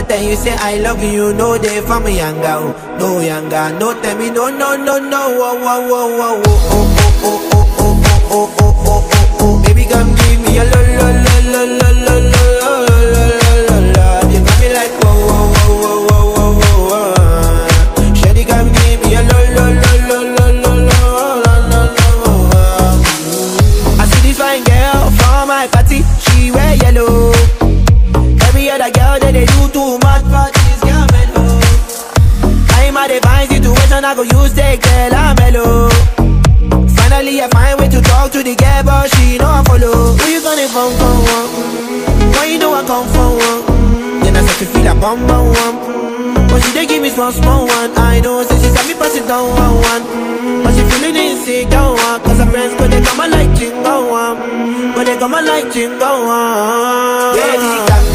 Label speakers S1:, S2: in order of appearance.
S1: tell you say I love you, no day for me younger, oh, no younger, no tell me no no no no, oh oh oh oh oh oh oh oh oh oh oh oh oh oh oh, baby come give me a lo lo lo lo lo lo lo lo lo lo lo, you got me like whoa whoa whoa whoa whoa whoa whoa, Shawty come give me a lo lo lo lo lo lo lo lo lo. I see this fine girl from my party, she wear yellow. Every other girl that they do too much, but this girl mellow. I'm at a fine situation, I go use the girl, I'm mellow. Finally, I find way to talk to the girl, but she know I follow. Who you gonna phone for one? Mm, Why you know I come for one? Mm, Then I start to feel a bum bum one. Mm, But she dey give me small small one. I know, say she got me pass it down one one. Mm, But she feeling insecure one. Cause her friends go they come and like jingle one. Mm, But they come and like jingle one. Baby, calm